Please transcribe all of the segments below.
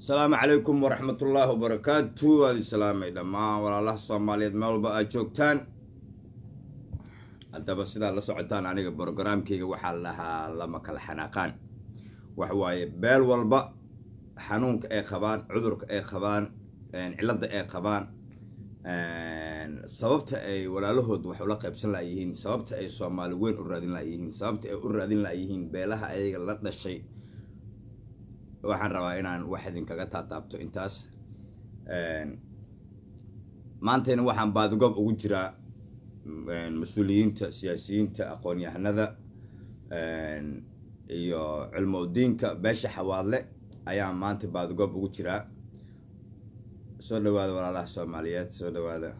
asalaamu calaykum waraxmatullaahi wabarakaatu waad islaamay dhammaan walaalaha soomaaliyeed meel walba aad joogtaan haddaba sidaad la socotaan aniga brogaraamkayga waxaa lahaa lama kala xanaaqaan waxa waaye beel walba xanuunka ay qabaan cudurka ay qabaan cilladda ay qabaan sababta ay walaalahood wax ula qaybsan layihiin sababta ay soomaali weyn u raadin layihiin sababta ay u raadin layihiin beelaha ayaga la dhashay waxaan rabaa inaan wax idinkaga taataabto intaas maantayna waxaan baadigoob ugu jiraa mas-uuliyiinta siyaasiyiinta aqoon-yahanada iyo cilmodiinka beesha xawaadle ayaan maanta baadigoob ugu jiraa soo dhawaada walaalaha soomaaliyeed soo dhawaada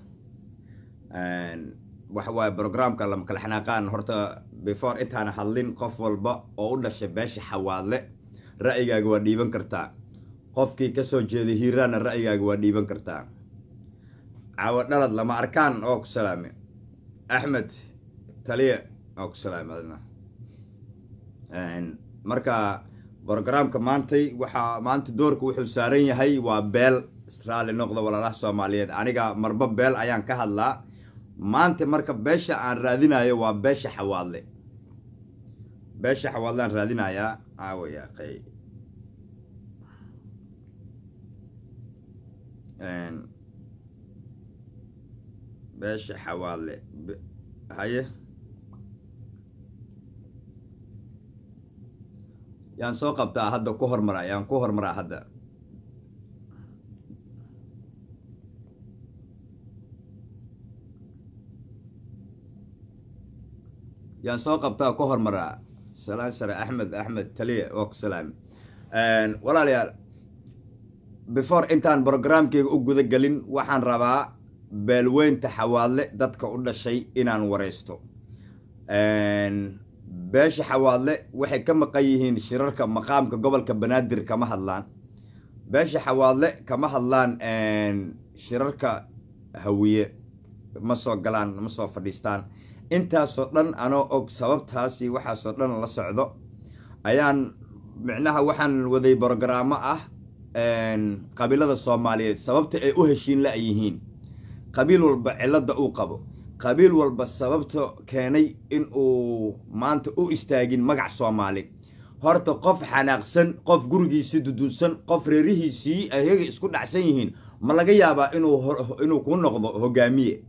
waxa waaye brograamka lama kala xanaaqaan horta before intaana hadlin qof walba oo u dhashay beesha xawaadle ra'yigaaga waa dhiiban kartaa qofkii ka soo jeeday hiiraanna ra'yigaaga waa dhiiban kartaa caawo dhalad lama arkaan oo ku salaame axmed taliye oo ku salaame adna marka brogaraamka maantay waxaa maanta doorka wuxuu saaran yahay waa beel raalli noqda walaalaha soomaaliyeed aniga marba beel ayaan ka hadlaa maanta marka beesha aan raadinayo waa beesha xawaadle beesha xawaadlaan raadinayaa aawaya qay beesha xawaadle haye yaan soo qabtaa hadda ku hormaraa yaan ku hormaraa hadda yaan soo qabtaa ku hormaraa salaan sare axmed axmed taliye waa ku salaami walaalayaal before intaan brogramkeyga u guda gelin waxaan rabaa beelweynta xawaadle dadka u dhashay inaan wareysto beesha xawaadle waxay ka maqan yihiin shirarka maqaamka gobolka banaadir kama hadlaan beesha xawaadle kama hadlaan shirarka hawiye ma soo galaan ma soo fadhiistaan intaasoo dhan anoo og sababtaasi waxaasoo dhan la socdo ayaan micnaha waxaan waday brogaraamo ah qabiilada soomaaliyeed sababta ay u heshiin la yihiin qabiil walba cilladda uu qabo qabiil walba sababta keenay in uu maanta u istaagin magac soomaali horta qof xanaaqsan qof gurigiisii dudunsan qof reerihiisii ayaga isku dhacsan yihiin ma laga yaabaa inuu kuu noqdo hogaamiye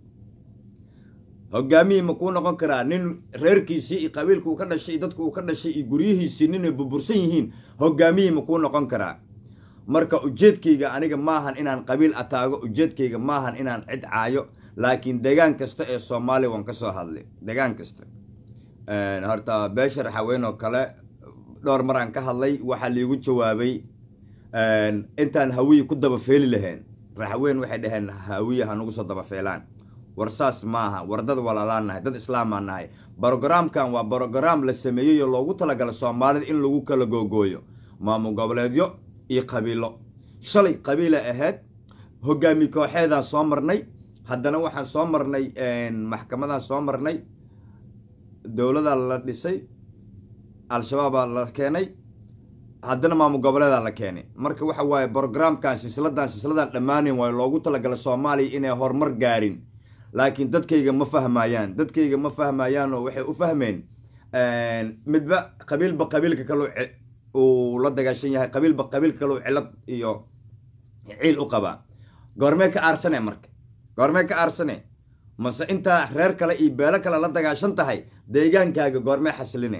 hogaamiye ma kuu noqon karaa nin reerkiisii iyo qabiilka uu ka dhashay iyo dadka uu ka dhashay iyo guryihiisii ninay burbursan yihiin hogaamiye ma kuu noqon karaa marka ujeedkayga aniga maahan inaan qabiil ataago ujeedkayga maahan inaan cid caayo laakiin degaan kasta ee soomaaliya waan ka soo hadlay degaan kasta horta beesha raxaweyn oo kale dhowr maraan ka hadlay waxaa liigu jawaabay intaan hawiye ku dabafeeli lahayn raxaweyn waxay dhaheen hawiye hanugu soo dabafeelaan war saas maaha war dad walaalaan nahay dad islaamaan nahay brogaraamkan waa brogaraam la sameeyey oo loogu talagala soomaalida in lagu kala googooyo maamul goboleedyo iyo qabiilo shalay qabiila ahayd hogaami kooxeedaan soo marnay haddana waxaan soo marnay maxkamadaan soo marnay dowladaa la dhisay al-shabaabaa la keenay haddana maamul goboleedaa la keenay marka waxa waaye brogaraamkan silsiladan silsiladan dhammaanayn waayo loogu talagala soomaaliya inay horumar gaarin laakiin dadkayga ma fahmayaan dadkayga ma fahmayaan oo waxay u fahmeen midba qabiilba qabiilka kaleu uu la dagaashan yahay qabiilba qabiilka kaleu cilad iyo ciil u qabaa goormee ka aarsane marka goormee ka aarsane mase intaa reer kale iyo beelo kale la dagaashan tahay deegaankaaga goormee xasline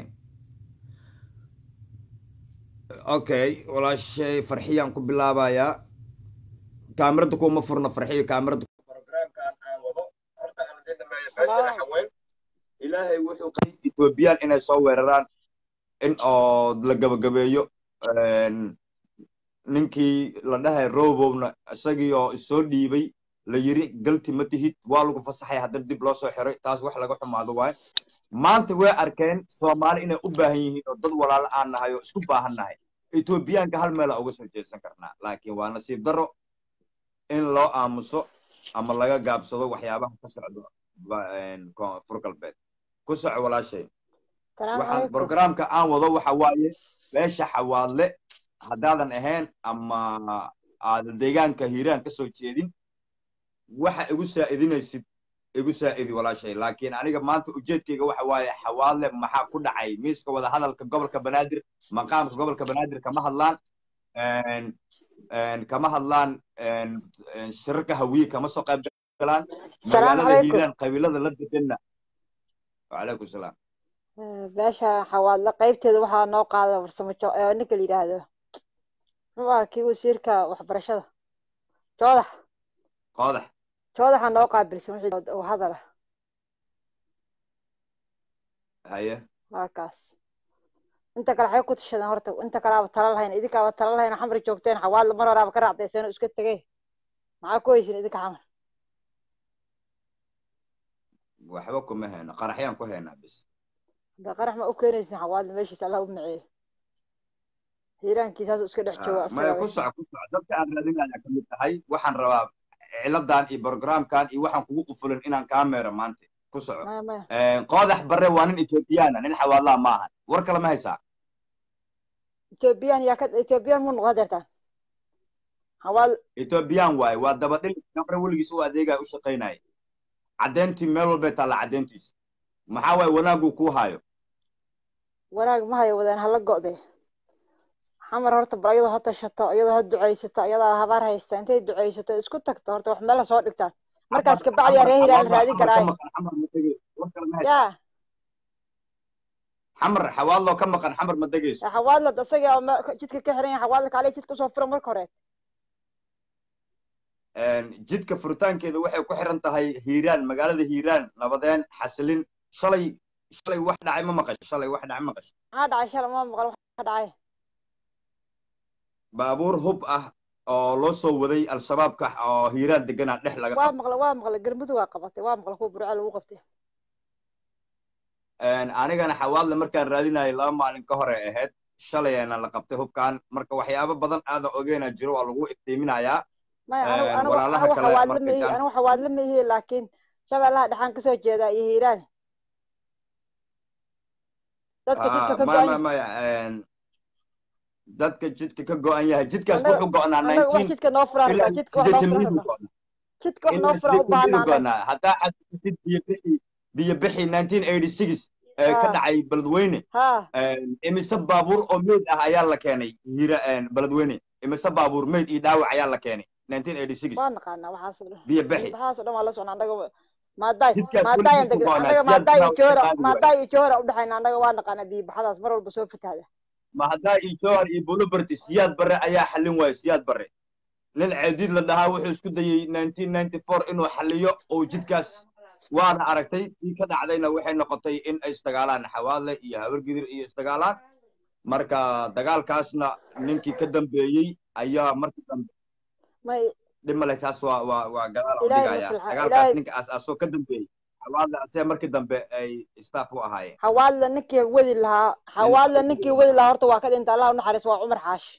okay walaashay farxiyaan ku bilaabayaa kaamirada kuma furno farxiyo kaamirada ilaahay wuxuu qay ethoobiyan inay soo weeraraan in oo la gabagabeeyo ninkii la dhahay robowna isagii oo isoo dhiibay la yiri galti ma tihid waa lagu fasaxay haddana dib loo soo xiray taas wax laga xumaado waayo maanta way arkeen soomaali inay u baahan yihiin oo dad walaalo aan nahay oo isku baahan nahay ethoobiyaanka hal meela uga soo jeesan karnaa laakiin waa nasiib darro in loo aamuso ama laga gaabsado waxyaabaha ka socdo koonfur galbeed ku soco walaashay waxaan brogaraamka aan wado waxa waaye beesha xawaadle haddaadan ahayn ama aadan deegaanka hiiraan ka soo jeedin waxa igu saa'idinaysid igu saa'idi walaashay laakiin aniga maanta ujeedkayga waxa waaye xawaadle maxaa ku dhacay miiska wada hadalka gobolka banaadir maqaamka gobolka banaadir kama hadlaan kama hadlaan shirarka hawiye kama soo qayb galaan magaalada hiiraan qabiilada la deganna wacalaykum salaam beesha xawaadle qaybteeda waxaa noo qaada farsamo ninka la yidhaahdo muxuu ahaa kii wasiirka waxbarashada joodax qoodax joodaxa noo qaabilsan wixii hadala haye waa kaas inta kale waxay ku tashadeen horta inta kaleaba tala lahayn idinkaaba tala lahayn xamar joogteen xawaadle mar horaaba ka raacdayseen oo iska tegey maxaa ku haysin idinka xamar waxba kuma hayno qaraxyaan ku haynaa bis hadda qarax ma u keenaysin xawaadle meeshiisa allah u maceeyo hiiraankiisaasuu iska dhex jooga maya ku soco ku soco dadka aan raadinaya ka mid tahay waxaan rabaa ciladan iyo programkan iyo waxaan kugu qufulan inaan kaa meero maanta ku soco qoodax barre waa nin ethoobiyaana nin xawaadlaa maahan war kale ma haysaa ethoobiyan yaa ka ethoobiyan mu noqon deertaan xawaal ethoobiyan waaye waa dabadhil gabre weligiis u adeegaya u shaqaynaya caddeyntii meel walbay taalla caddeyntiisa maxaa waaye wanaaguu kuu haayo wanaag ma hayo wadaan hala go'de xamar horta bar iyadoo ha tashato iyadoo ha ducaysato iyadoo habaar haysta intay ducaysato isku tagto horta wax meel soo dhigtaan markaas kabacdi yaa ree hilaan raadin karaayo ya xamar xawaadloo ka maqan xamar ma degayso xawaadlad isaga jidka ka xiran yahay xawaadla kaale jidka usoo fura marka hore jidka furitaankeeda waxay ku xiran tahay hiiraan magaalada hiiraan nabadeen xasilin shalay shalay wax dhacay ma maqash shalay wax dhacay maqash maxaa dhacay shalay ma maqal wax dhacay baabuur hub ah oo loo soo waday al-shabaabka oo hiiraan deganaa dhex laga waa maqla waa maqla galmudug waa qabatay waa maqla kuwa burca lagu qabtay anigana xawaadle markaan raadinayay laba maalin ka hore ahayd shalayana la qabtay hubkan marka waxyaabo badan aadan ogeena jiro waa lagu iftiiminayaa walaalaha kale anigu xawaadle ma ihi laakiin shabeellaha dhexaan kasoo jeedaa iyo hiiraan dadka jidka ka maya maya dadka jidka ka go-an yahay jidkaas wuxuu go-naa jidka noo furan jidka wax noo furan jidka wax noo furan u baahnaa haddaa xasuusid biyo bixi biyo bixi nineteen eighty six ka dhacay beledweyne imise baabuur oo meyd ah ayaa la keenay hira beledweyne imise baabuur meyd iyo dhaawac ayaa la keenay nineteen eighty six waa naqaanaa waxaas dhan biyo bixi waxaas dhan waa la socnaa annaga maadaay maadaay annaga maadaay iyo joora maadaay iyo joora udhexayna annaga waa naqaanaa biyo baxadaas mar walba soo fataada ma haddaa iyo jowhar iyo buluberti siyaad barre ayaa xallin waayo siyaad barre nin ceediid la dhahaa wuxuu isku dayey nineteen ninety four inuu xalliyo oo jidkaas waana aragtay tii ka dhacdayna waxay noqotay in ay isdagaalaan xawaadle iyo habargidir iyo isdagaalaan marka dagaalkaasna ninkii ka dambeeyey ayaa markii dambe dhimale taas waa waa waa gadaal u dhigaya dagaalkaas ninka aas-aasoo ka dambeeyey xawaadle asee markii dambe ay staff u ahaayeen xawaadle ninkii wadi lahaa xawaadle ninkii wadi lahaa horta waa ka dhinta allah u naxariis waa cumar xaashi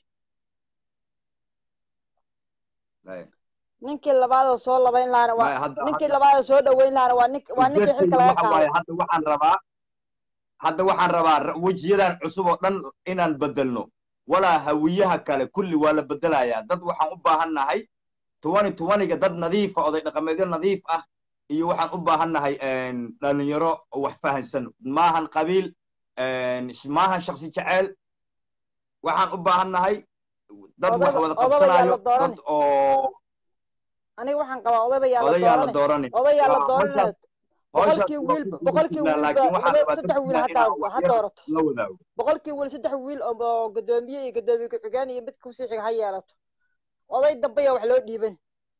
ninkii labaadoo soo labayn lahaana waa ninkii labaadoo soo dhaweyn lahaana waa nink waa ninkii xilka laga qaaday hadda waxaan rabaa hadda waxaan rabaa wejiyadan cusub oo dhan inaan bedelno walaa hawiyaha kale kulli waa la bedelayaa dad waxaan u baahan nahay twenty twentyga dad nadiifa oday dhaqameedyo nadiif ah iyo waxaan u baahan nahay dhalinyaro wax fahansan maahan qabiil maahan shaksi jeceel waxaan u baahan nahay dad wax wada qabsanayo dad oo aniga waxaan qabaa odayba yaa odayaa la dooranin odayaa la dooranin boqolkii wiil boqolkii wiil saddex wiil hataa ha doorato la wadaago boqolkii wiil saddex wiil oo gadoomiye iyo gadoomiye ku-xigeen iyo mid kusii xiga ha yeelato oday dambaya wax loo dhiiban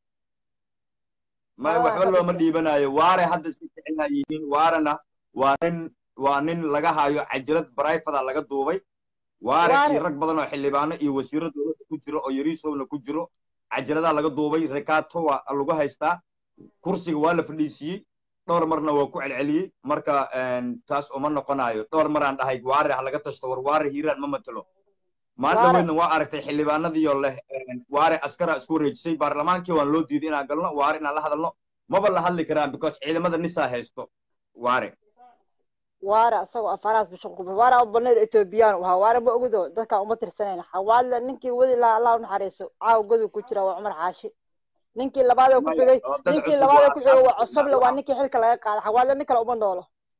ma waxba looma dhiibanayo waare hadda si ficina yihiin waarena waa nin waa nin laga hayo cajirad barayfada laga duubay waare iyo rag badan oo xildhibaano iyo wasiiro dowladda ku jiro oo yariisowna ku jiro cajiradaa laga duubay rekato waa lagu haystaa kursiga waa la fadhiisiiyey dhowr marna waa ku celceliyey marka taas uma noqonayo dhowr maraan dhahay waare ha laga tashto war waare hiiraan ma matelo maalin weydna waa aragtay xildhibaanadiioo leh waare askara isku wareejisay baarlamaankii waan loo diiday inaan galno waare inaan la hadalno maba la hadli karaan because ciidamada nisaa haysto waare waara asagoo afaraas bishan ku waara u baneer etoobiyaan u ahaa waara ma ogido dadkaan uma tirsanayna xawaadle ninkii wadi lahaa allah u naxariiso caawa godu ku jira waa cumar xaashi ninkii labaadee ku xigay oo dad ninkii cusub labaadee waa ku xigay waa asxaabta cosoble waa ninkii xilka laga qaaday xawaadle nin kale uma noolo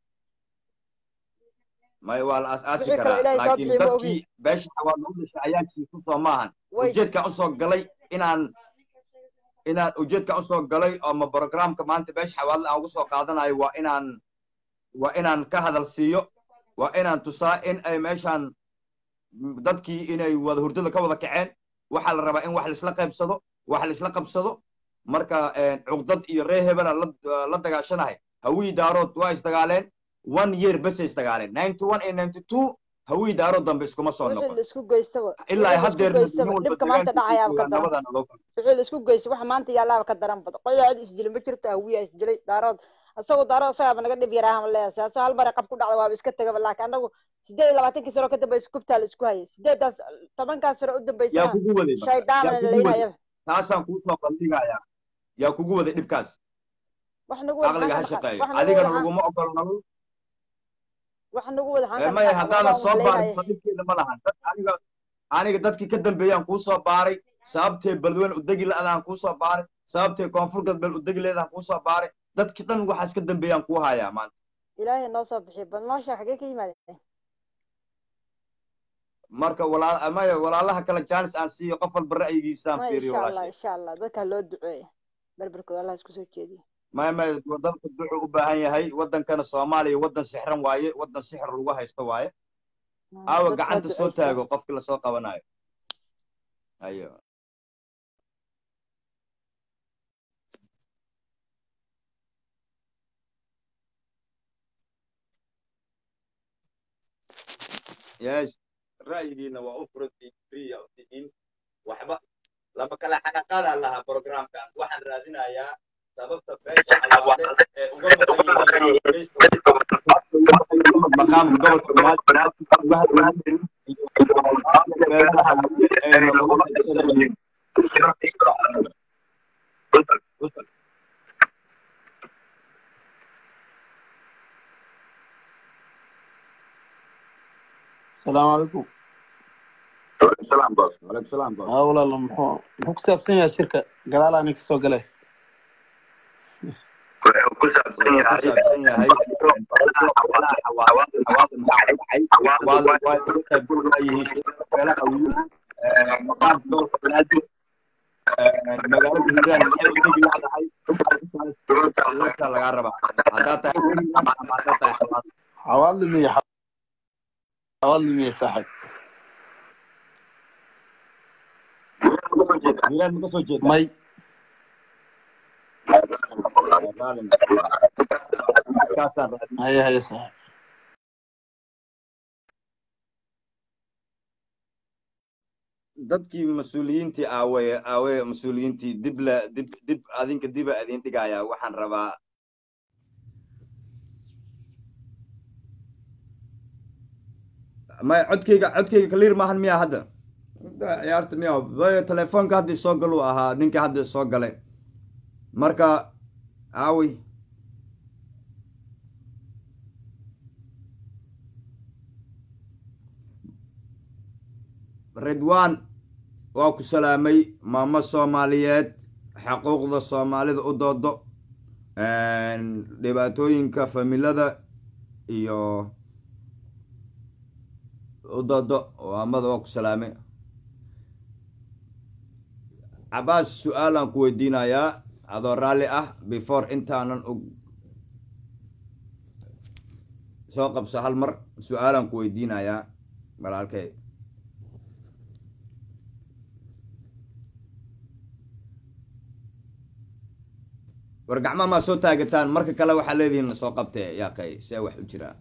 may waa la aas-aasi wixii kaloo karaa ilaahay soo laakiin bixiyo ma ogi dadkii beesha xawaad lagu dhashay ayaa jiifo soo maahan way ujeedkaan usoo galay inaan inaan ujeedkaan usoo galay oo ma programka maanta beesha xawaadle aan ugu soo qaadanayo waa inaan waa inaan ka hadal siiyo waa inaan tusaa in ay meeshaan dadkii inay wada hurdada ka wada kaceen waxaa la rabaa in wax laisla qaybsado wax laisla qabsado marka cuqdad iyo ree hebela la la dagaashanahay hawii daarood waa isdagaaleen one year basay isdagaaleen ninety one iyo ninety two hawii daarood dambe iskuma soo wixii noqon la isku geystaba ilaa wixii la isku haddeer nin geystaba walba dhibka maanta deegaankiisa dhacayaaba ka daran deegaanadana loo kala wixii la isku geystay waxa maanta yaalaaba ka daran bada qoyaa cid isdilay ma jirto hawiyaa isdilay daarood asagoo daarood isagaaba naga dhib yaraahan leeyahay saaso hal bare qab ku dhacda waaba iska tegaba laakiin anagu sideed iyo labaatankii sano ka dambaysa kubtaa la isku hayay sideedaas tobankaas sano u yaa dambaysana kugu waday marka shaydaana yaa la kugu waday leynayaba taasaan kuu soo bandhigayaa yaa kugu waday dhibkaas wax nagu wada caqliga ha xaan ka shaqeeyo wax nagu wada adigana xaan laguma ogolo nolol wax nagu wada xaan Eh, ka maya dhaqaaq haddaadan waabaan soo wax baarin leynaya sadiibkeeda ma lahan dad aniga aniga dadkii ka dambeeyaan kuu soo baaray sababtee beledweyne udegi la-adaan kuu soo baaray sababtee koonfur galbeed udegi leedaan kuu soo baaray dadki dhan waxaas ka dambeeyaan kuu hayaa maanta ilaahay noo soo bixiyo bal noo sheeg xagee ka yimaadeen marka walaa maya walaalaha kale jaanis aan siiyo qof walba ra'yigiisaan maya fiiriyo insha allah walaashay insha allah dadka loo duceeya berberkooda allah isku soo jeediyo maya maya wadanka ducu u baahan yahay wadankana soomaaliya wadan sixran waaye wadan sixir lagu haysto waaye aawa dadka ha gacanta soo duceystaan taago qofkii lasoo qabanayo ayo yeesh ra'yigiina waa u furantiin friya u tihiin waxba lama kala xanaqaadaan lahaa programkan waxaan raadinayaa sababta beesha xawaale ee uga maqan yihiin maqaamka gobolka banaadir uga hadlayeen iyo beelaha ee lagu qabsanayeen السلام عليكم waalaikum salaam boos ها والله محو محو كسابسين يا شركة قال أنا كسو قلي wuxuu ku saabsan yahay beelaha xawaale xawaale maxaa dhacay xawaale waa uga qayb yihiin beelaha weli maqaamka gobolka banaadir magaalada hiiraan maxay u tegi ladahay intaas lagaa rabaa haddaad tahay hiiraan ama haddaad tahay xawaale حوالي مية حوالي مية صاحب hiiraan ma ka soo jeedaa مي kaasaan raadin هيا هيا صاحب dadkii mas-uuliyiintii aawaye aawaye mas-uuliyiintii dib la dib dib adinka diba idin dhigayaa waxaan rabaa maya codkayga codkayga clear maahan miya hadda ciyaarta miya way telefoonka hadda soo galuu ahaa ninkii hadda soo galay marka aawi ridwan waa ku salaamay maamo soomaaliyeed xuquuqda soomaalida u doodo dhibaatooyinka familada iyo u doodo maamada waa ku salaamay cabaas su-aalaan ku weydiinayaa adoo raalli ah before intaanan og soo qabso hal mar su-aalaan ku weydiinayaa walaalkay war gacmaha maa soo taagataan marka kale waxaa leedihiin soo qabtee yaaqay see wax u jiraa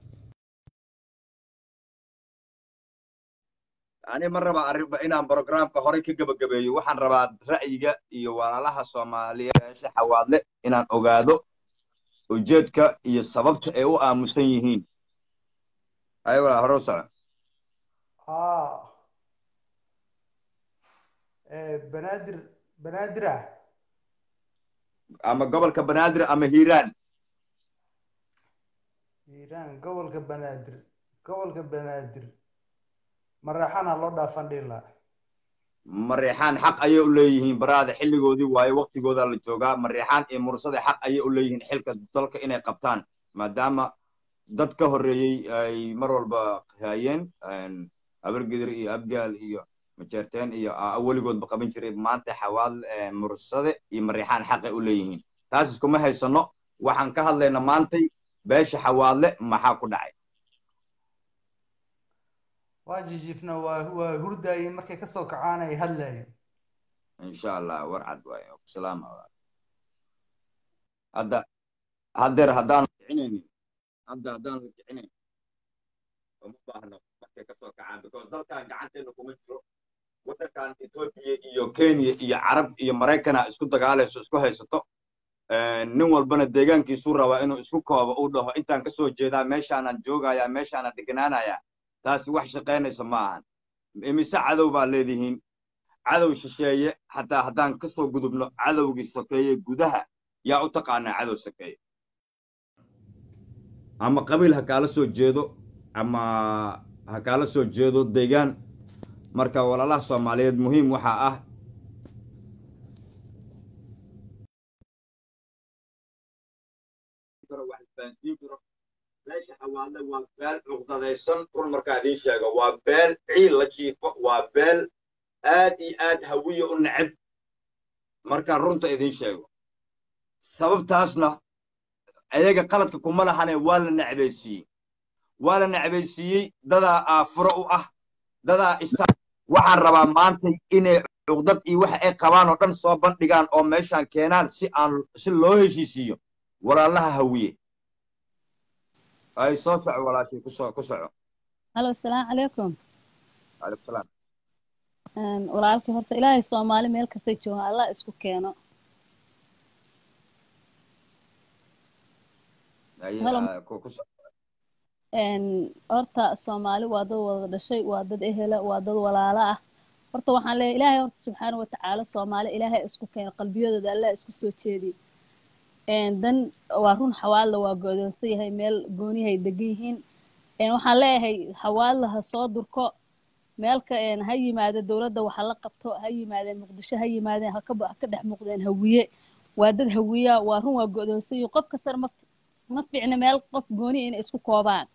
ani ma rabaa arrinba inaan programka horey ka gebagabeeyo waxaan rabaa ra'yiga iyo walaalaha soomaaliyeed eesha xawaadle inaan ogaado ujeedka iyo sababta ay u aamusan yihiin ay walaa hore u soco اه آه، بنادر بنادرة ama gobolka banaadir ama hiiraan hiiraan gobolka banaadir gobolka banaadir maraxana loo dhaafan dhihi lahaa mareexaan xaq ayay u leeyihiin baraada xilligoodii waaye waqtigooda la joogaa mareexaan iyo mursade xaq ayay u leeyihiin xilka dalka inay qabtaan maadaama dad ka horreeyey ay mar walba hayeen habargidir iyo abgaal iyo majeerteen iyo weligoodba qaban jiray maanta xawaad mursade iyo mareexaan xaqay u leeyihiin taas iskuma haysano waxaan ka hadlayna maantay beesha xawaadle maxaa ku dhacay waa jijifna waa waa hurdaayeen markay kasoo kacaan ay hadlaayeen insha allah war cad waaye salaama hadda haddeer haddaan kicinaynin hadda haddaan la kicinayn uma baahno markay kasoo kacaan because dalkan gacanteena kuma jiro waddankan etoobiya iyo kenya iyo carab iyo maraykana isku dagaalayso isku haysato nin walbana deegaankiisuu rabaa inuu isku koobo uu dhaho intaan kasoo jeedaa meeshaanaan joogayaa meeshaanaan deganaanayaa taasi wax shaqaynaysa ma ahan imise cadow baa leedihiin cadow shisheeye hataa haddaan kasoo gudubno cadowgii sokeeye gudaha yaa u taqaanaa cadow sokeeye ama qabiil ha kaala soo jeedo ama ha kaala soo jeedo deegaan marka walaalaha soomaaliyeed muhiim waxaa ah meesha xawaadle waa beel cuqdadaysan run markaa idiin sheego waa beel ciil la jiifo waa beel aad iyo aad hawiye u neceb markaan runta idiin sheego sababtaasna ayaga qaladka kuma lahane waa la necbaysiiyey waa la necbaysiiyey dadaa aafuro u ah dadaa isa waxaan rabaa maantay inay cuqdad iyo waxa ay qabaan oo dhan soo bandhigaan oo meeshaan keenaan si aan si loo heshiisiiyo walaalaha hawiye ay soo soco walaashay ku soo ku soco halo asalaamu calaykum calaykum salaam walaalkii horta ilaahay soomaali meel kastay joogaan allah isku keeno horta soomaali waa dad wada dhashay waa dad ehela waa dad walaalo ah horta waxaan leeyahay ilaahay horta subxaana watacaala soomaali ilaahay isku keeno qalbiyadooda allah isku soo jeediy dan waa run xawaadla waa go'doonsan yahay meel goonihay degan yihiin waxaan leeyahay xawaadla ha soo durko meelka ha yimaado dowladda waxa la qabto ha yimaadeen muqdisho ha yimaadeen ha ka dhex muuqdeen hawiye waa dad hawiya waa run waa go'doonsan yihiin qof kastana ma ma fiicna meel qof gooni inay isku koobaan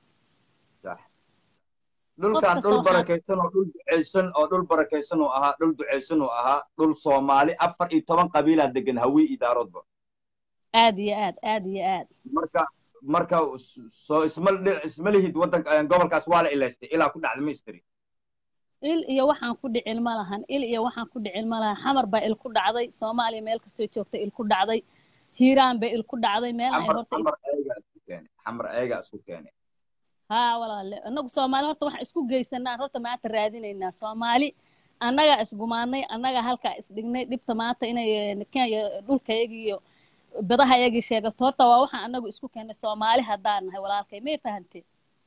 dhulkan dhul barakaysan oo dhul ducaysan oo dhul barakaysan uu ahaa dhul ducaysan uu ahaa dhul soomaali afar iyo toban qabiilaa degan hawiye idaaroodba aad iyo aad aad iyo aad marka marka soo isma isma lihid waddanka gobolkaas waa la ilaystay ilaa ku dhacda mistri il iyo waxaan ku dhicin ma lahan il iyo waxaan ku dhicin ma lahan xamar baa il ku dhacday soomaaliya meel kastoo joogta il ku dhacday hiiraan bay il ku dhacday meel ay horta xamar ayaga isku keenay xamar ayaga isku keenay haa walaale annagu soomaali horta waxaan isku geysanaa horta maanta raadinaynaa soomaali annagaa isgumaanay annagaa halkaa isdhignay dhibta maanta inay kenya dhulkayaga iyo badaha iyagii sheegato horta waa waxaan annagu isku keennay soomaali haddaan nahay walaalkay may fahantee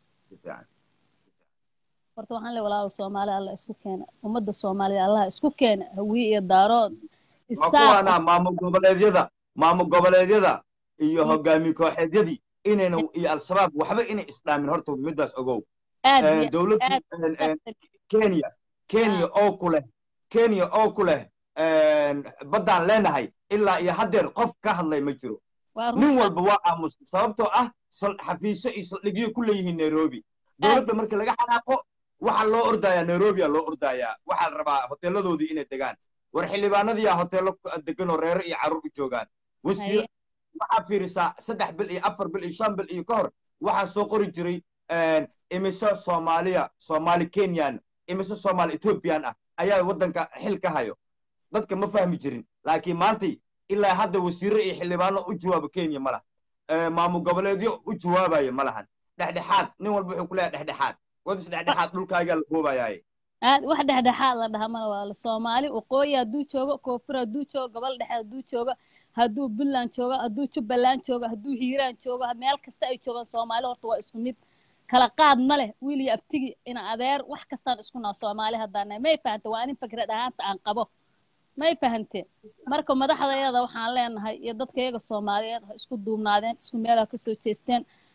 horta waxaan leeyahay walaalo soomaali alla isku keena ummadda soomaaliya allaha isku keena hawiye iyo daarood kuwaana maamul goboleedyada maamul goboleedyada iyo hogaamiye kooxeedyadii inayna iyo al-shabaab waxba inay isdhaamin horta middaas ogow dowladda kenya kenya oo ku leh kenya oo ku leh baddaan leenahay ilaa iyo haddeer qof ka hadlay ma jiro nin walba waa aamusay sababtoo ah xafiisyo iyo saldhigyo ku leeyihiin nairobi dowladda marka laga xanaaqo waxaa loo ordayaa nairobiya loo ordayaa waxaa la rabaa hoteeladoodii inay degaan war xildhibaanadiyaa hoteelo degan oo reero iyo carruur u joogaan wasiir waxaa fiirisaa saddex bil iyo afar bil iyo shan bil iyo ka hor waxaa soo qori jiray imise soomaaliya soomaali kenyan imise soomaali ethoobiyan ah ayaa waddanka xil ka hayo dadka ma fahmi jirin laakiin maantay ilaa hadda wasiirro iyo xildhibaano u jawaaba kenya ma laha maamul goboleedyo u jawaabaya ma lahan dhexdhexaad nin walba wuxuu ku leeyahay dhexdhexaad wadis dhexdhexaad dhulkaagaa la boobayaaye aad wax dhexdhexaad la dhaha mala waa la soomaali waqooyi hadduu joogo koonfur hadduu joogo gobol dhexe hadduu joogo hadduu puntland joogo hadduu jubbaland joogo hadduu hiiraan joogo meel kasta ay joogaan soomaali horta waa isku mid kala qaad ma leh wiil iyo abtigi ina adeer wax kastaan isku naa soomaali haddaana may fahante waa inin fikrad ahaanta aan qabo may fahante marka madaxdayada waxaan leenahay iyo dadka iyaga soomaaliyeed ha isku duubnaadeen isku meel ha kasoo jeesteen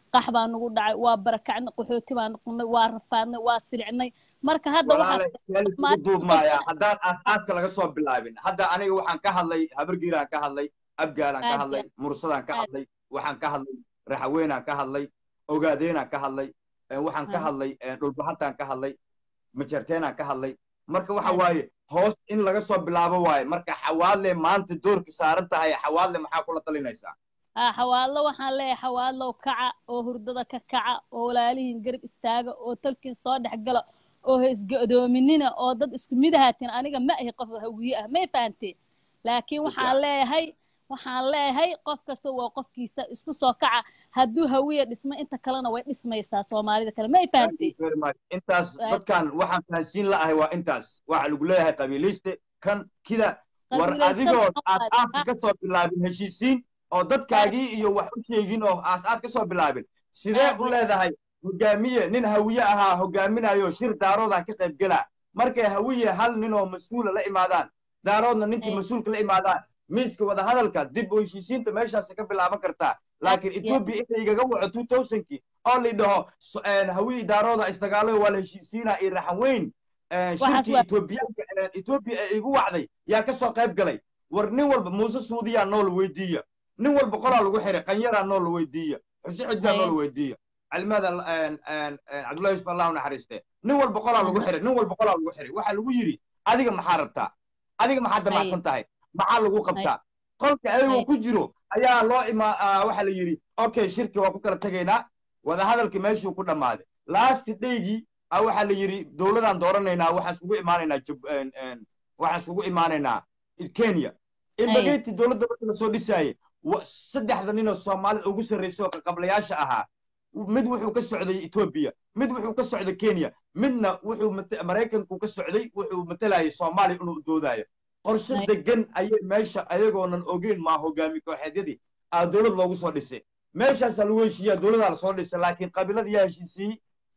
qax baa nagu dhacay waa barakacnay qaxooti baa noqonay waa rafaadnay waa silicnay marka hadda walaale waxaa seel isugu duubmaayaa haddaan aasaaska laga soo bilaabin hadda aniga waxaan ka hadlay habargiiraan ka hadlay abgaalaan ka Aad hadlay iyo mursadaan ka aad. hadlay waxaan ka hadlay raxaweenaan ka hadlay ogaadeenaan ka hadlay eh, waxaan ka Aad. hadlay eh, dhulbahataan ka hadlay majarteenaan ka hadlay marka waxa Aad. waaye hoos in laga soo bilaabo waaye marka xawaadle maanta doorka saaran tahay xawaadle maxaa kula talinaysaa haa xawaadlo waxaan leeyahay xawaadlow kaca oo hurdada ka kaca oo walaalihiin garab istaaga oo talkiin soo dhex gala oo ha isga-doominina oo dad isku mid ahaatiin aniga ma ahi qof hawiye ah may fahanteen laakiin waxaan leeyahay waxaan leeyahay qof kasta waa qofkiisa isku soo kaca hadduu hawiye dhismo inta kalena way dhismaysaa soomaalida kale may Thank you fahanteen very much. intaas Aad. dadkan waxaan fahansiin la'ahay waa intaas waxa lagu leeyahay qabiilayste kan kida war Qabiilaysan adigoo aad Soomaali, aafka ka soo bilaabin heshiisiin oo dadkaagii iyo wax u sheegin oo aas aad ka soo bilaabin sidee Aad u way- leedahay hogaamiye nin hawiye ahaa hogaaminayo shir daaroodaan ka qayb gelaa markay hawiye hal nin oo mas-uula la imaadaan daaroodna ninkii Ay. mas-uulka la imaadaan miiska wadahadalka dib u heshiisiinta meeshaas ka bilaaban kartaa laakiin Yeah. etoobiya inta igaga waco two thousandkii oo la dhaho so- een, hawiye daarooda isdagaalo waa la heshiisiinaa iyo raxan weyn een, Waxaas shirkii waa- etoobiyaanka een, etoobiya ee igu wacday yaa ka soo qayb galay war nin walba muuse suudiyaa nool weydiiya nin walba qolaa lagu xiray qanyaraa nool weydiiya xusi ciddaa Haye. nool weydiiya cilmada cabdullahi yusuf allah u naxariiste nin walba qolaa lagu xiray nin walba qolaa lagu xiray waxaa lagu yidhi adiga maxaa rabtaa adiga maxaa damacsan tahay maxaa lagu qabtaa qolka ayagoo Haye. ku jiro ayaa loo imaa ah, waxaa la yidhi okay shirki waa ku kala tegaynaa wadahadalkii meeshuu ku dhammaaday lasti daygii ah, waxaa la yidhi dowladaan dooranaynaa waxaan isugu imaanaynaa Jib- een, een, waxaan isugu imaanaynaa kenya imbageti dowladda marka la soo dhisaayey wa- saddexda ninoo soomaalida ugu sarraysay oo qablayaasha ahaa mid wuxuu ka socday etoobiya mid wuxuu ka socday kenya midna wuxuu mate- maraykanku ka socday wuxuu matalayay soomaaliya inuu doodaayo qorshe Ay. degan ayay meesha ayagoonan ogeyn maa hogaami kooxeedyadii aa dowlad loogu soo dhisay meeshaasaa lagu heshiiyaa dowladaa lasoo dhisay laakiin qabiiladii yaa heshiisiyey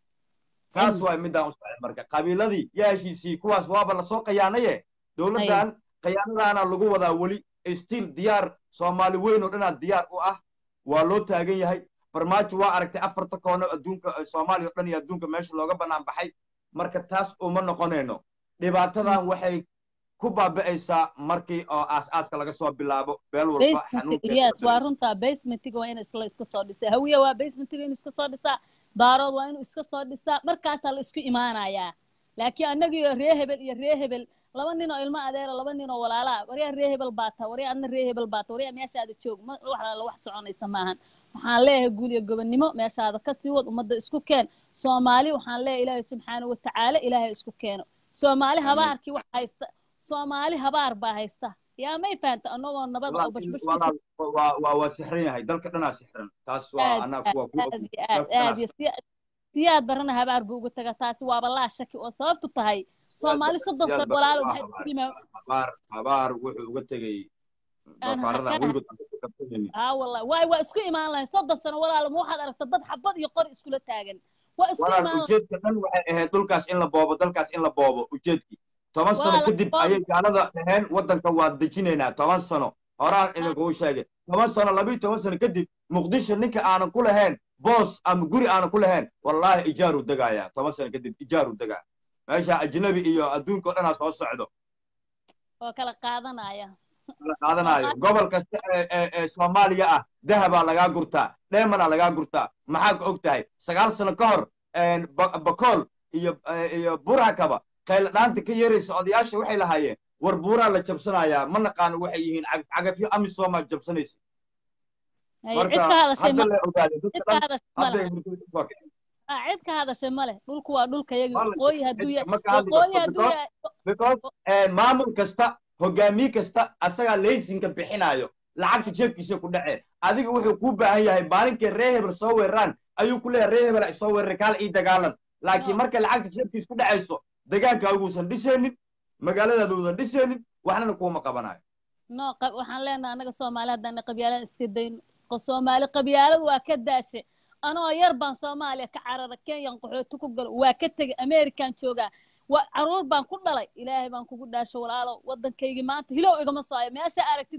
taas Ay. waa midaan u socday marka qabiiladii yaa heshiisiyey kuwaas waaba lasoo khiyaanaye dowladdan khiyaanadaana lagu wadaa weli stiil diyaar soomaali weyn oo dhanaa diyaar u ah waa loo taagan yahay farmaajo waa aragtay afarta koono adduunka eh, soomaaliya oo dhan iyo adduunka meesha looga bannaan baxay marka taas uma noqonayno dhibaatadan waxay ku baabi'aysaa markii oo aas-aaska laga soo bilaabo beel walba basement xanuunkeeda yes waa dareeraysa. runtaa basementiga waa in isla iska soo dhisaa hawiya waa basementiga inuu iska soo dhisaa daarood waa inuu iska soo dhisaa markaasaa la isku imaanayaa laakiin annagiyo ree hebel iyo ree hebel laba nin oo ilmo adeera laba nin oo walaalaa waryaa ree hebel baata waryaa adna ree hebel baata waryaa meeshaada joog ma wax la wax soconaysa maahan waxaan leeyahay guul iyo gobonnimo meeshaada ka sii wad ummadda isku keen soomaali waxaan leeyahay ilaahay subxaana wa tacaala ilaahay isku keeno soomaali Amiin. habaarkii wax haysta soomaali habaar baa haysta yaa may fahanta annagoo nabad oo Walaal- bashbash walaal, waa waa waa sixran yahay dalka dhanaa sixran taas waa aad anaa aad kuwa ku aad iyo aad dalka aad iyo siya- siyaad barana habaar buu uga taga taasi waaba laa shaki oo sababtu tahay soomaali soddon siyaad sano ba- walaalo waa maxay habaar. ku yimaa habaar habaar wuxuu uga tegey Aan doofaaradan hakana- weligood aan kasoo kabsanaynin haa wallahi waay waa isku imaan lahayn soddon sano walaalo ma waxaad aragta dad xabad iyo qori iskula taagan waa isku walaal imaan lahayn ujeedka dhan waxay ahayd dhulkaas in la boobo dalkaas in la boobo ujeedkii toban Waa sano la kadib boobo. ayay gaalada dhaheen waddanka waa dejinaynaa toban sano horaan idinkugu sheegay toban sano labiyo toban sano kadib muqdisho ninka aanan ku lahayn boos ama guri aanan ku lahayn wallaahi ijaaru degaaya toban sano kadib ijaaru degaa meesha ajnabi iyo adduunka oo dhanaa soo socdo oo kala qaadanaya la qaadanayo gobol kasta ee ee ee soomaaliya ah dahabaa lagaa gurtaa dheemanaa lagaa gurtaa maxaa ka og tahay sagaal sano ka hor een, Ba- bakool iyo eh, iyo burakaba qayla dhaanta ka yeeraysa odayaasha waxay lahaayeen war buuraa la jabsanayaa ma naqaano waxay yihiin cag- cagafyo amisomaa jabsanaysa Ay, marka cid ka hadashay ma hadda la ogaada cid dadka ka dhan hadashay ma hadday leh murtida ka soo kaceen Ah, cid ka hadashay ma leh dhulku waa dhulka yagi Ma leh, waqooyi hadduu cid yahay ma ka hadli waqooyi karto hadduu because yahay because eh, maamul kasta hogaamiye kasta asagaa laysinka bixinayo lacagta jeebkiisa ku dhacee adiga wuxuu kuu baahan yahay maalinkay ree hebel soo weeraraan ayuu ku leeyahay ree hebel ay soo weeraray kaal ii dagaalan laakiin No. markay lacagta jeebkiisa ku dhacayso degaankaaguusan dhisaynin magaaladaadausan dhisaynin waxnana kuuma qabanayo no qa- waxaan leenahay annaga soomaali haddaan qabyaalada iska dayno Qo- soomaali qabyaaladu waa ka daashay anoo yar baan soomaaliya ka carara kenyan qaxooti ku galo waa ka tegay amerikan joogaa waa caruur baan ku dhalay ilaahay baan kugu dhaashay walaalo waddankaygii maanta hilow igama soo hayo meesha aragtid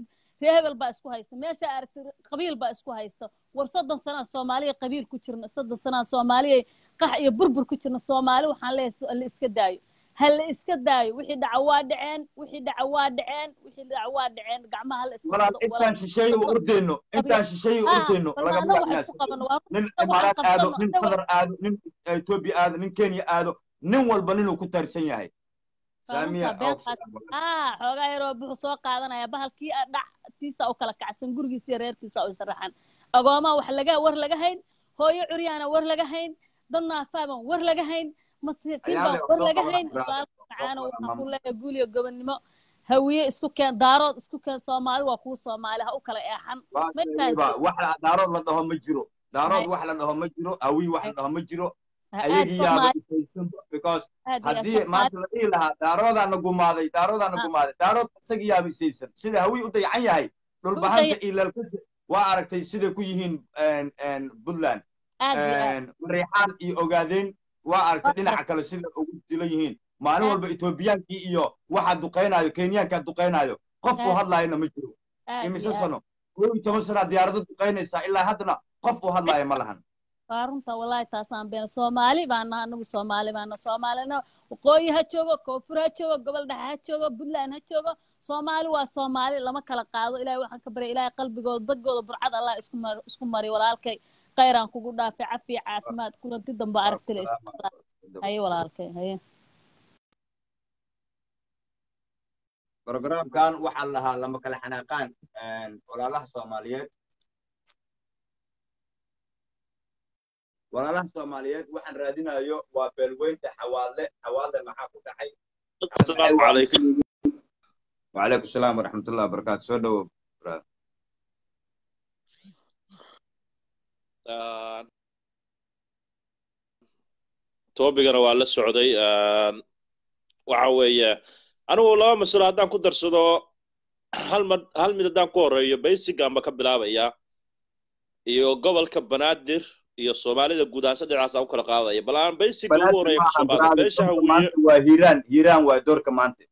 ree hebel baa isku haysta meesha aragti qabiil baa isku haysta war soddon sanaa soomaaliya qabiil ku jirna soddon sanaa soomaaliya qax iyo burbur ku jirna soomaali waxaan leeyahay la iska daayo ha la iska daayo wixii dhaca waa dhaceen wixii dhaca waa dhaceen wixii dhaca waa dhaceen gacmaha ha la iska walaal qabsado, intaan shisheeye u ordeyno intaan shisheeye u Ah, ordeyno bal lagama maanta wax wacnaa isku qabano waa nin waxaan imaaraad aado qabsano, nin inta qatar aado nin etoobiya aado nin kenya aado nin walba ninuu ku taarsan yahay saamiya Baabuurka been qaata. ah xoogaa yaroo buxu soo qaadanaya bahalkii ah dhac tiisa u kala kacsan gurigiisa iyo reerkiisa u sharaxan agoomaa wax laga war laga hayn hooyo curyaana war laga hayn dad naafaaban war laga hayn masiikiin Ayaale, baan war soo laga qaban, hayn brother. walaal macaano qaban, waxaan maam. ku leeyahay guuliyo gobonnimo hawiye isku keen daarood isku keen soomaali waa kuu soomaali ha u kala eexan Waa ma sheegayba, wax la- daarood la dhaho ma jiro daarood Hay. wax la dhaho ma jiro hawiy wax la dhaho ma jiro aad ayagii yaaba soomaali isaysanba because aad iyo haddii soomaali maanta la dhihi lahaa daaroodaana gumaaday daaroodaana Ah. gumaaday daarood isagii yaaba isaysan sida hawiy u dayacan yahay dhulbahanta iyo leelkasi waa aragtay siday ku yihiin een, een, puntland aad iyo aad een, mareexaan iyo ogaadeen waa aragtay Waa dhinaca kale sida ugu dilan yihiin maalin Aad. walba etoobiyaankii iyo waxa duqaynayo kenyaanka duqaynayo qof uu Aad. hadlaayana ma jiro aad imise iyo aad sano kow iyo toban sanaa diyaarado duqaynaysaa ilaa haddana qof uu hadlaaya ma lahan waa runta wallaahi taasaan beena soomaali baana anagu soomaali baana soomaalina waqooyi ha joogo koonfur ha joogo gobol dhexe ha joogo puntland ha joogo soomaali waa soomaali lama kala qaado ilaahay waxaan ka baryay ilaahay qalbigooda dadgooda burcad allah isku mar isku mari walaalkay khayraan kugu dhaafay cafiya caafimaad kulanti dambe aragtila haye walaalkay haye programkan waxaa lahaa lama kala xanaaqaan walaalaha soomaaliyeed walaalaha soomaaliyeed waxaan raadinayo waa beelweynta xawaadle xawaadle maxaa ku dhacay السلام عليكم وعليكم السلام ورحمة الله وبركاته سو دو toobigana waa la socday waxa weeye anigu laba masalo haddaan ku darsado hal mad hal mid haddaan ku horeeyo baysigan ba ka bilaabaya iyo gobolka banaadir iyo soomaalida guud ahaan saddexdaas aan u kala qaadaya bal aan baysiga ugu horeeya kusoo qaado beesha hawiye maanta waa hiiraan hiiraan waa doorka maanta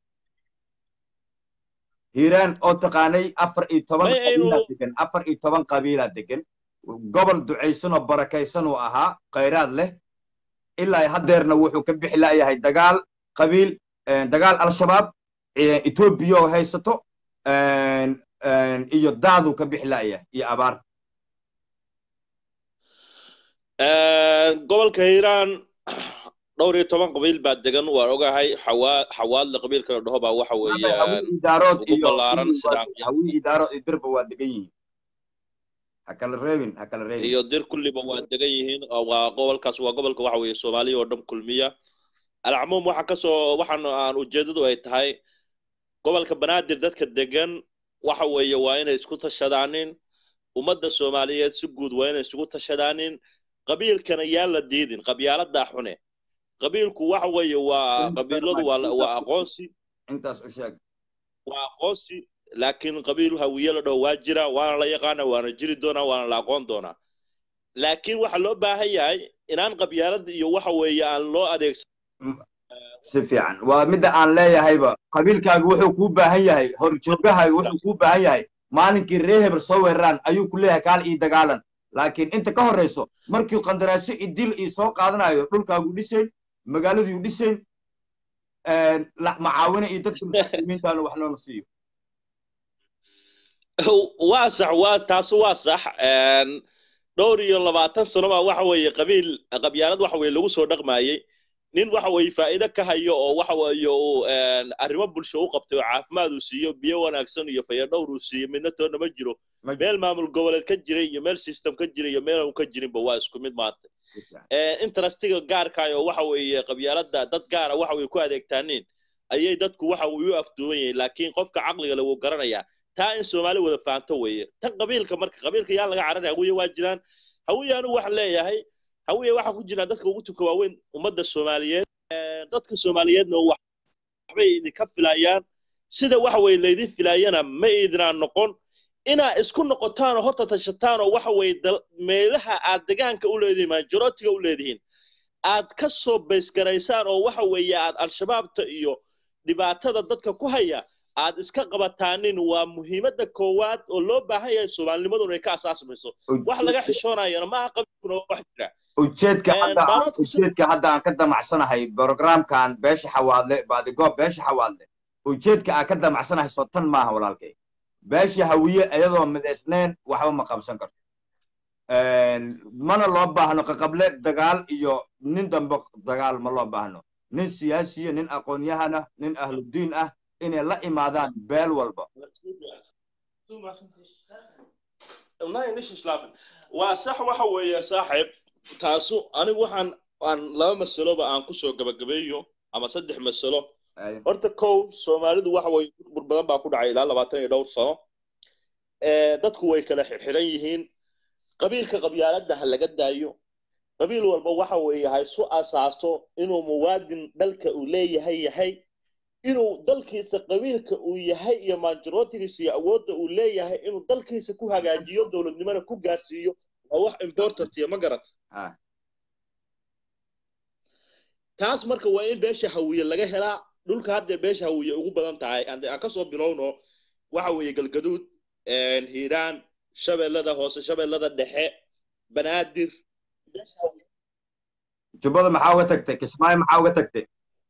hiiraan oo taqaanay afar iyo toban May aynu- qabiilaa degan afar iyo toban qabiilaa degan gobol ducaysan oo barakaysan uu ahaa khayraad leh ilaa haddeerna wuxuu ka bixi la'yahay dagaal qabiil eh, dagaal al-shabaab eh, etoobiya oo haysato eh, eh, iyo daaduu ka bixi la'yahay iyo abaar gobolka hiiraan dhowr iyo toban qabiil baa degan waan ogahay xawaa xawaadle qabiilka la dhaho baa waxa weeyaan hawi idaarood ugu iyo ballaaran sidaan hawi idaarood iyo dirba waa degan yihiin ha kala reebin ha kala reebin iyo dir kulliba waa degan yihiin oo waa gobolkaas waa gobolka waxa weeye soomaaliya oo dhan kulmiya alcumuum waxa kasoo waxaan aan ujeedadu ay tahay gobolka banaadir dadka degan waxa weeye waa inay isku tashadaanin ummadda soomaaliyeed si guud waa inay isugu tashadaanin qabiilkana yaan la diidin qabyaaladaa xune qabiilku waxa weeye waa qabiiladu waa waa aqoonsi intaas u sheeg waa aqoonsi laakiin qabiil hawiye la dhaho waa jira waana la yaqaana waana jiri doonaa waana la aqoon doonaa laakiin waxaa loo baahan yahay inaan qabyaalada iyo waxa weeye aan loo adeegsan si fiican waa midda aan leeyahayba qabiilkaaga wuxuu kuu baahan yahay horjoogahaaga wuxuu kuu baahan yahay maalinkii ree hebel soo weeraraan ayuu ku leeyahay kaal ii dagaalan laakiin inta ka horrayso markii qandaraasyo i dil ii soo qaadanayo dhulkaagu dhisayn magaaladuu dhisayn macaawina iyo dadka muslimiintaana wax noona siiyo waa sax waa taasi waa sax dhowr iyo labaatan sano baa waxa weeye qabiil qabyaalad waxa weeye lagu soo dhaqmaayey nin waxa weeye faa'iido ka hayo oo waxa weeye uu arrimo bulsho u qabtay oo caafimaad uu siiyo biyo wanaagsan iyo fayadhowr uu siiyo midna toona ma jiro meel maamul goboleed ka jiray iyo meel system ka jiray iyo meel aan ka jirinba waa isku mid maanta interestiga gaarkaay oo waxa weeye qabyaalada dad gaara waxa weeye ku adeegtaaniin ayay dadku waxa weeye u afduuban yihiin laakiin qofka caqliga le wuu garanayaa taa in soomaali wada fahanto weeye tan qabiilka marka qabiilka yaa laga cararaya hawiye waa jiraan hawiye anigu waxaan leeyahay hawiye waxaa ku jiraan dadka ugu tuka waaweyn ummadda soomaaliyeed dadka soomaaliyeedna waxbay idinka filayaan sida waxa weeye laydin filaayana ma idinaan noqon inaa isku noqotaan oo horta tashataan oo waxa weeye meelaha aad degaanka u leedihiin majorootiga u leedihiin aad ka soo baysgaraysaan oo waxa weeye aad al-shabaabta iyo dhibaatada dadka ku haya aad iska qabataanin waa muhiimadda koowaad oo loo baahan yahay soomaalinimaduna ay ka asaasmayso wax laga xishoonayana maaha qabiilkuna waa wax jira ujeedka Een, hadda daaroodku si- ujeedka hadda aan ka damacsanahay programkan beesha xawaadle baadigoob beesha xawaadle ujeedka aan ka damacsanahay soo tan maaha walaalkay beesha hawiye iyadoo midaysneen waxba ma qabsan karto Een, mana loo baahno qaqable dagaal iyo nin dambe dagaal ma loo baahno nin siyaasiya nin aqoon-yahana nin ahludiin ah inay la imaadaan beel walba waa sax waxa weeye saaxiib taasu anigu waxaan aan laba masaloba aan kusoo gabagabeeyo ama saddex masalo Ay, horta kow soomaalidu waxa weye burbur badan baa ku dhacay ilaa labaatan iyo dhowr sano Eh, dadku way kala xirxiran yihiin qabiilka qabyaaladda ha laga daayo qabiil walba waxa weeye ha isu asaaso inuu muwaadin dalka uu leeyahay yahay inuu dalkiisa qabiilka uu yahay iyo maajorootigiisa iyo awoodda uu leeyahay inuu dalkiisa ku hagaajiyo dowladnimana ku gaarsiiyo waa wax important iyo ma garat ah, taas marka waa in beesha hawiye laga helaa dhulka hadda beesha hawiye ugu badan tahay aan aan kasoo bilowno waxa weeye galgaduud een, hiiraan shabeellada hoose shabeellada dhexe banaadir beesha hawiye jubbada maxaa uga tagtay kismaayo maxaa uga tagtay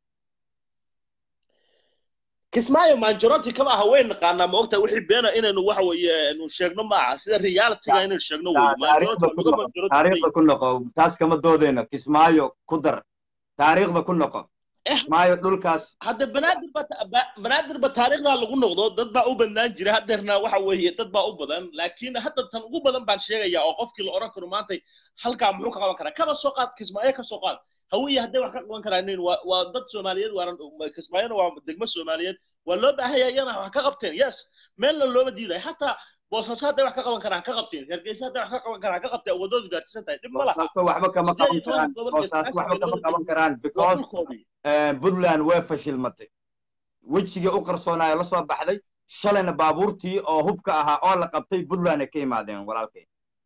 kismaayo manjaroti kama aha way naqaanaa ma ogtahay wixii beena inaynu waxa weeye nu sheegno maaha sida realityga inaynu sheegno wey taariikhda ku noqo taariikhda ku noqo taas kama doodeyno kismaayo ku dar taariikhda ku noqo Eh. kismaayo dhulkaas hadda banaadir ba ba- banaadir ba taariikhdaa lagu noqdo dad baa u badnaan jira hadeerna waxa weeye dad baa u badan laakiin hadda tan ugu badan baan sheegayaa oo qofkii la odhan karo maanta halkaa muxuu ka qaban karaa kaba soo qaad kismaayo ka soo qaad hawiye hadday wax ka qaban karaanin waa waa dad soomaaliyeed waanan kismaayona waa degmo soomaaliyeed waa loo baahan yahay iyana wax ka qabteen yes meelna looma diidayo hataa boosaaso hadday wax ka qaban karaan ka qabteen hargeysa hadday wax ka qaban karaan ka qabteen wadoodu gaarsiisan tahay dhib ma laha boosaaso waxba kama Siddeed iyo qaban toban karaan gobol iyo boosaaso waxba sagaashan kama meelood qaban karaan waa because dhulkoodii eh, puntland way fashilmatay wejigii u qarsoonaayo la soo baxday shalayna baabuurtii oo hubka ahaa oo la qabtay puntland ay ka imaadeen walaalkay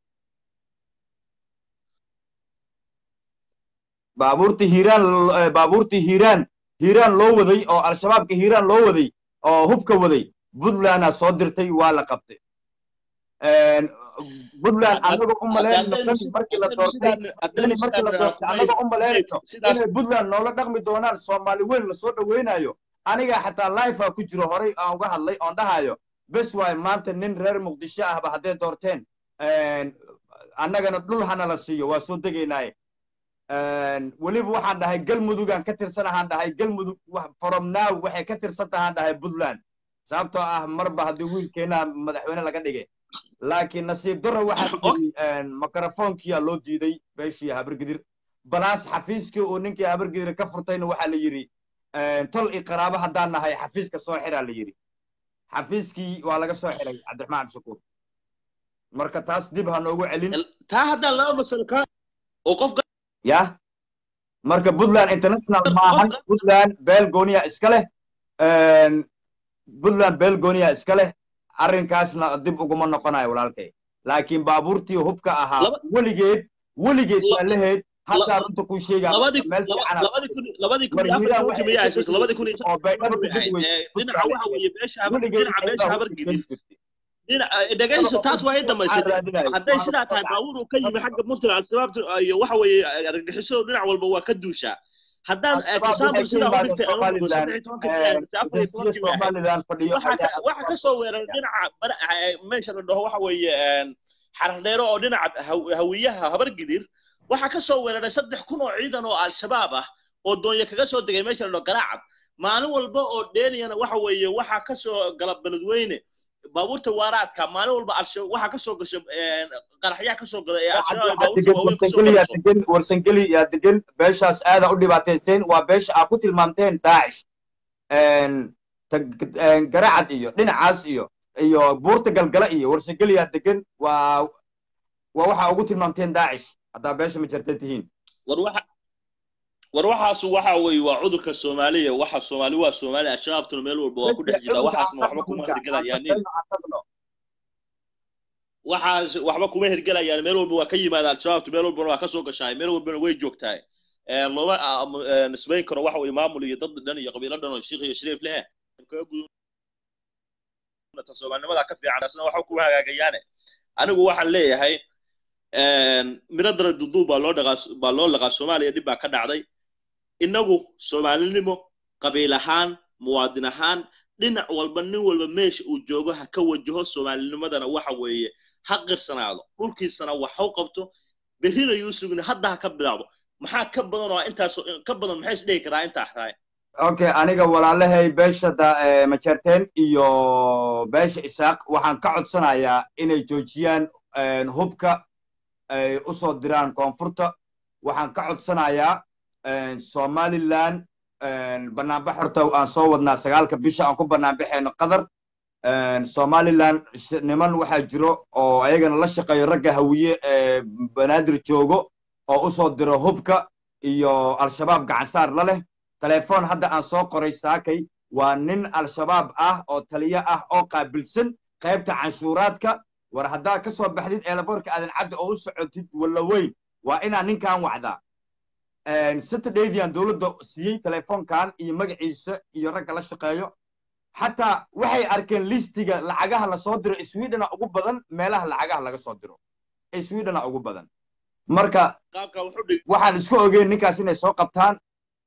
baabuurtii hiiraan eh, baabuurtii hiiraan hiiraan loo waday oo al-shabaabka hiiraan loo waday oo hubka waday puntlandaa soo dirtay waa la qabtay Een, puntland annaga u malaynayno dani markii la doortay dani markii la doortay annaga u malaynayno sidaas inay puntland noola dhaqmi doonaan soomaali weyn lasoo dhaweynayo aniga xataa life ku jiro horay aan uga hadlay oon dhahayo bes waay maanta nin reer muqdisho ahba hadday doorteen een, annagana dhul hana la siiyo waa soo degaynaaye Een, weliba waxaan dhahay galmudugaan ka tirsanahaan dhahay galmudug wax- from now waxay ka tirsan tahaan dhahay puntland sababtoo ah marba haddii wiilkeena madaxweyne laga dhigay laakiin nasiib darro waxaa yidhi mikrofoonkiyaa loo diiday beeshii habargidir balaas xafiiskii uu ninkii habargidir ka furtayna waxaa la yidhi tol i qaraabo haddaan nahay xafiiska soo xiraa la yidhi xafiiskii waa laga soo xiray cabdiraxmaan cabdishakuur marka taas dib ha noogu celin taa haddaan laba masalo ka oo qofka ya marka puntland international maahan puntland beel gooniya iska leh puntland beel gooniya iska leh arrinkaasna dib uguma noqonayo walaalkay laakiin baabuurtii hubka ahaa Laba- weligeed weligeed La- waa lahayd hataa la- runta kuu sheegaa labadii meel laba- fiican labadii kun labadii kun iyo war hiiraan afartii waxay miyaa ka haysato labadii kun iyo oo baydhabo waxay ku ahayd gudway ee, dhinaca waxa weeye beesha habar weligeed dhinaca beesha habar gidid jirtay dhinaca dhegayso taas waa i dhamaysatay hadday sidaa tahay baabuur uu ka yimi xagga puntland al-shabaab iyo waxa weeye argagixisada dhinac walba waa ka duushaa haddaan example sidaa u dhigtay aan u dhigo saddex iyo tobanka mise afar iyo tobankii bay ahayd somaliland fadhiyo waxa ka waxa ka soo weeraray dhinaca bara- eh, meesha la dhaho waxa weeye een, xarar dheero oo dhinaca haw- hawiyaha habar gidir waxa ka soo weeraray saddex kun oo ciidan oo al-shabaab ah oo doonyo kaga soo degay meesha la dhaho garaacad maalin walba oo dheeliyana waxa weeye waxa ka soo gala beledweyne baabuurta waaraadka maalin walba al-shabaab waxa ka soo gasho een, qaraxyaha ka soo gala ee al-shabaab ay baabuurta waaweyn ka soo warsangeli yaa gasho degan warsangeli yaa degan beeshaas aada u dhibaateyseen waa beesha aa ku tilmaamteen daacish tag- een, garacad iyo dhinacaas iyo iyo buurta galgala iyo warsangeli yaa degan waa waa waxa ugu tilmaamteen daacish haddaa beesha ma jartan tihiin war waxa war waxaas waxa weeye waa cudurka soomaaliya waxa soomaali waa soomaali al-shabaabtuna meel walba waa ku dhex jirtaa waxaasna waxba kuma hirgelayaan nin waxaas waxba kuma hirgelayaan meel walba waa ka yimaada al-shabaabtu meel walbana waa ka soo gashaay meel walbana way joogtahay Ee, looma ah, m- ee, nisbayn karo waxa weeye maamul iyo dad dhan iyo qabiilo dhan oo shiikh iyo shariif leh kaga gudub ta soomaalinimada ka fiican asna waxba kuma hagaagayaane anigu waxaan leeyahay miro dara duduub baa loo dhaqaa baa loo laqaa soomaaliya dhib baa ka dhacday innagu soomaalinimo qabiil ahaan muwaadin ahaan dhinac walba nin walba meesha uu joogo ha ka wajaho soomaalinimadana waxa weeye ha qirsanaado dhulkiisana wax ha qabto berrina yuu sugni hadda ha ka bilaabo maxaa ka badan oo intaas ka badan maxay isdhihi karaa intaa tahay okay aniga walaalahay beesha majerteen iyo beesha isaaq waxaan ka codsanayaa inay joojiyaan hubka ay u soo diraan koonfurta waxaan ka codsanayaa somaliland banaanbax horta aan soo wadnaa sagaalka bisha aan ku banaanbaxayno qatar somaliland niman waxaa jiro oo ayagana la shaqeeyo ragga hawiye ee banaadir joogo oo u soo diro hubka iyo al-shabaab gacansaar la leh telefoon hadda aan soo qoray saakay waa nin al-shabaab ah oo taliyo ah oo qaabilsan qaybta canshuuraadka war haddaad ka soo baxdid eelaboorka aadan cadda oo u socotid walla weyn waa inaa ninkan wacdaa saturdaydian dowladda siiyey telefoonkan iyo magaciisa iyo ragga la shaqeeyo xataa waxay arkeen listiga lacagaha lasoo diro swedena ugu badan meelaha lacagaha laga soo diro swedena ugu badan marka waxaan isku ogeyn ninkaas inay soo qabtaan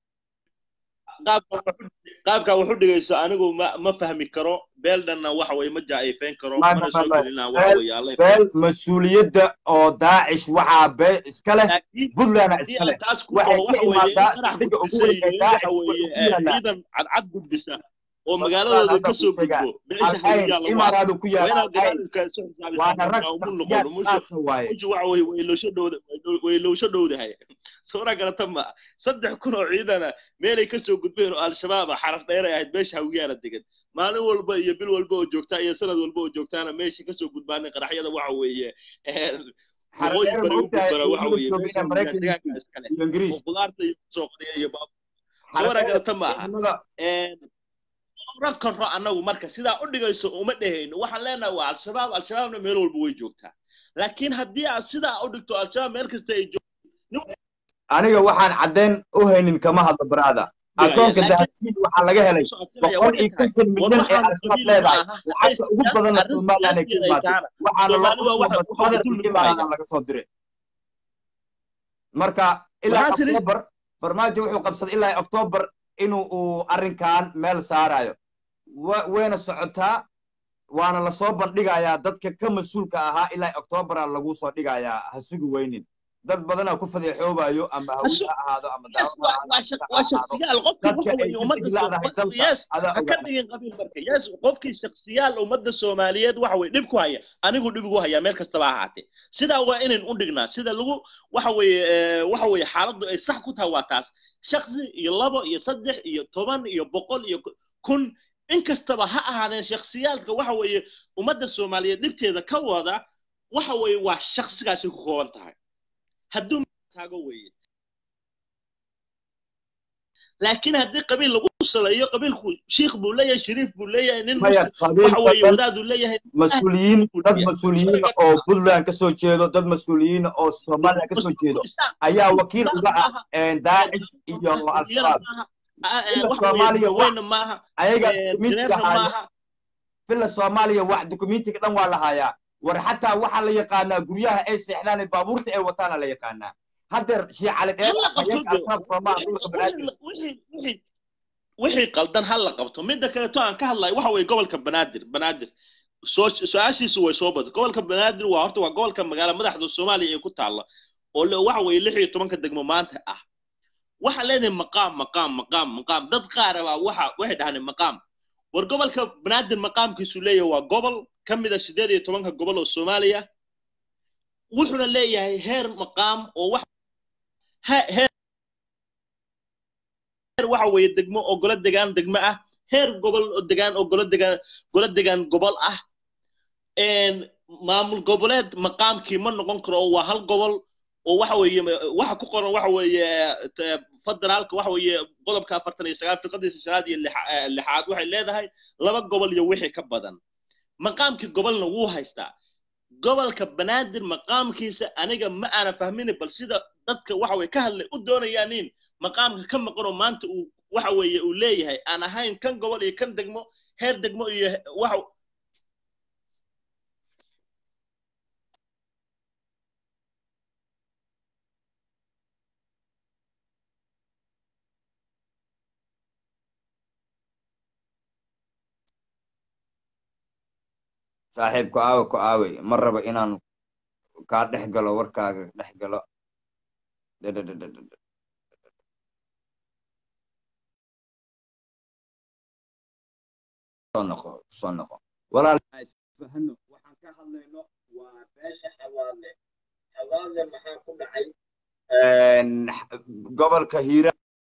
qaabka wax u dhigayso anigu ma ma fahmi karo beeldhanna waxa weye ma jaaifeyn karo mana soo gelina waxa weye alle beel mas-uuliyadda oo daacish waxaa bee iska leh puntlandna iska leh taas ku waxay waxa ka weye imaadaa in dhiga ugu qarax weyn ee waxa daacish weye wuxuu ku yaalaa ciidan cadcad gudbisa oo magaaladooda ka soo gudbo beesha alcayn hadiyaa lagu arko imaaraadu ku waa yaala inaad alcayn dagaalka isu xisaabisaa waana rag marka umu shaksiyaad noqono musho qaasa waaye musho waxa weye way loosho dhowda way loosho dhowdahay sawra garata ma saddex kun oo ciidana meelay ka soo gudbeen oo al-shabaab ah xaraf dheeray ahayd meesha hawiyaana degan maalin walba iyo bil walba oo joogtaa iyo sanad walba oo joogtaana meesha ka soo gudbaanay qaraxyada waxa weeye waqooyi xaradheer bari ma u ogtahay gudbana waxa ciidamada weeye jooga meesha inay hawiyaa maraykan deegaanka yihiin iskale iyo ingiriis oo qudaarta iyo soo qoriya iyo baab sawra xaradheer garata ma aha ciidamada oran karno annagu marka sidaa u dhigayso uma dhehayno waxaan leenahay waa al-shabaab al-shabaabna meel walba way joogtaa laakiin haddii aad sidaa u dhigto al-shabaab meel kasta ay joogto aniga waxaan caddeyn u haynin kama hadlo baraada akoonka dahabkiis waxaa laga helay boqol iyo konton milyan ee al-shabaab leedahay lacagta ugu badanna somaliland ay ka imaatay waxaana loo qasbay qadar iyo imaaradan laga soo diray marka ilaa Maxaa tiri? october farmaajo wuxuu qabsaday ilaa october inuu uu arrinkan meel saarayo wa- wayna socotaa waana lasoo bandhigayaa dadka ka mas-uulka ahaa ilaa octobera lagu soo dhigayaa ha sugi weynin dad badanaa ku fadeexoobayo ama hawi ha ahaado ama yes daawad ha waa ahaado waa shaksiyaal qofkii dadka waxa ay weeye ka ummadda diglaadahay Soo- dalka yes adaa ha ka ogaada dhigin qabiil marka yes qofkii shaksiyaal ummadda soomaaliyeed waxa weye dhib ku haya anigu dhib igu hayaa meel kastaba ha ahaatee sidaa waa inayn u dhignaa sida lagu waxa weeye eh, waxa weeye xaaladdu ay sax ku tahay waa taas shaksi iyo labo iyo saddex iyo toban iyo boqol iyo kun in kastaba ha ahaadeen shaksiyaalka waxa weeye ummadda soomaaliyeed dhibteeda ka wada waxa weeye waa shaksigaasi ku kooban tahay hadduu taago weeye laakiin haddii qabiil lagu saleeyo qabiilku shiikh buu leeyahay shariif buu leeyahay nin maya muslim qabiil waxa weeye badan wadaaduu leeyahay mas-uuliyiin dad mas-uuliyiin oo puntland ka soo jeedo dad mas-uuliyiin oo somaliland ka soo jeedo ayaa wakiil uga ah daacish iyo al-shabaab ila soomaaliya wa weyna maaha ayaga jareerna dukumentiga haayo maaha fila soomaaliya wax dukumentiga dhan waa la hayaa war xataa waxaa la yaqaanaa guryaha ay seexdaan ee baabuurta ay wataana la yaqaanaa haddeer shii cali dheer Hala qabto afhayeenka de. al-shabaab soomaal dhulka banaadir wixii wixii wixii qaldan ha la qabto midda kaleeto aan ka hadlayo waxa weeye gobolka banaadir banaadir soo su-aashiisu way soo badan gobolka banaadir waa horta waa gobolka magaala madaxda soomaaliya ee ku taalla oo le- waxa weeye lix iyo tobanka degmo maanta ah waxa leedahay maqaam maqaam maqaam maqaam dad qaara baa waxa waxay dhahaan maqaam war gobolka banaadir maqaamkiisu leeyahay waa gobol ka mid a sideed iyo tobanka gobol oo soomaaliya wuxuuna leeyahay heer maqaam oo wax he- heer heer waxa weeye degmo oo golo degaan degmo ah heer gobol oo degaan oo golo degaan golo degaan gobol ah een maamul goboleed maqaamkii ma noqon karo oo waa hal gobol oo waxa weeye waxa ku qoran waxa weeye te- federaalka waxa weeye qodobka afartan iyo sagaal firqadiisa shanaad iyo lixa- eh, lixaad waxay leedahay laba gobol iyo wixii ka badan maqaamkii gobolna wuu haystaa gobolka banaadir maqaamkiisa aniga ma aana fahmini bal sida dadka waxa weye ka hadlay u doonayaan in maqaamka ka maqanoo maanta uu waxa weeye uu leeyahay aan ahayn kan gobol iyo kan degmo heer degmo iyo waxa saaxiibku aawe ku aawey ma rabo inaan kaa dhex galo warkaaga dhex galo Dhadhadhadhadhad. soo noqo soo noqo walaal isfahano waxaan ka hadlayno waa beesha xawaadle xawaadle maxaa ku dhacay gobolka hiiraan